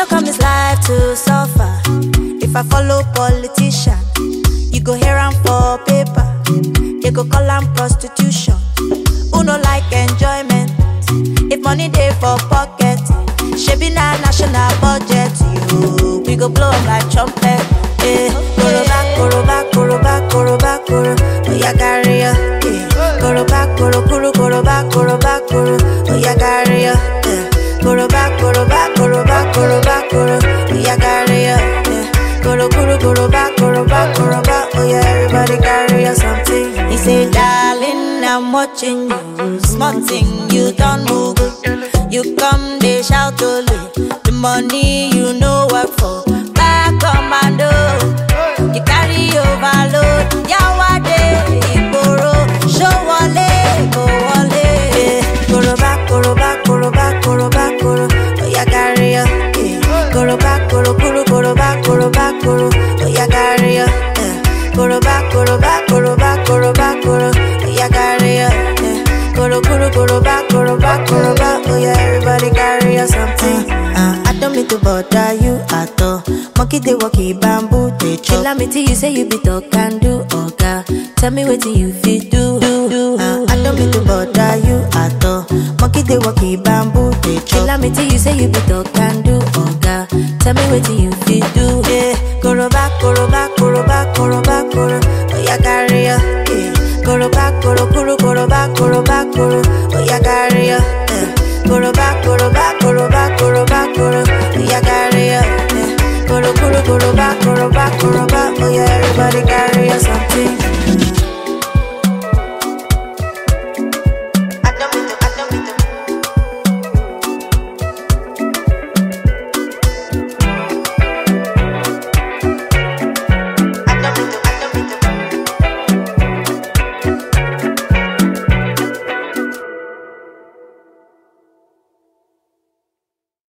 no come this life to suffer. If I follow politician, you go hear am for paper. They go call am prostitution. Who no like enjoyment? If money dey for pocket, shebi na national budget. You, we go blow am like trumpet. Eh, koroba, koroba, koroba, koroba, koro. Oya carry ya. Eh, koroba, koro, koro, koroba, koroba, koro. Oya carry ya. Eh, koroba, koroba, koroba, koroba, koro. Oya carry ya. Eh, koro, koro, koroba, koroba, koroba. Oya everybody carry ya something. He say, darling, I'm watching you. Small thing you don't move. You come, they shout only. The money you know work for. Back commando. You carry overload. Yawade, Igboro. Show wale, go wale. Eh, Koroba, koroba, koroba, koroba, koro. Oya carry ya. Eh, Koroba, koro, koro, koroba, koroba, koro. Oya carry ya. Eh, Koroba, koroba, koroba, koroba, koro. Oya carry ya. Eh, Koro, koro, koroba, koroba, koroba. Oya everybody carry ya something. Uh, I don't mean to bother you at all. Monkey they walk in bamboo they chop. Tell me till you say you be talk and do oga. Tell me what you fit do. do, do. Uh, I don't mean to bother you at all. Monkey they walk in bamboo they chop. Tell me till you say you be talk and do oga. Tell me what you fit do. Yeah, koroba, koroba, koroba, koroba, koro. Oya carry ya. Yeah, koroba, koro, koro, koroba, koroba, koro. Oya carry ya. Yeah, koroba, koroba, koroba, koroba, koro. Oya carry ya. Yeah, koro, koro, koroba, koroba, koroba. Oya everybody carry ya something.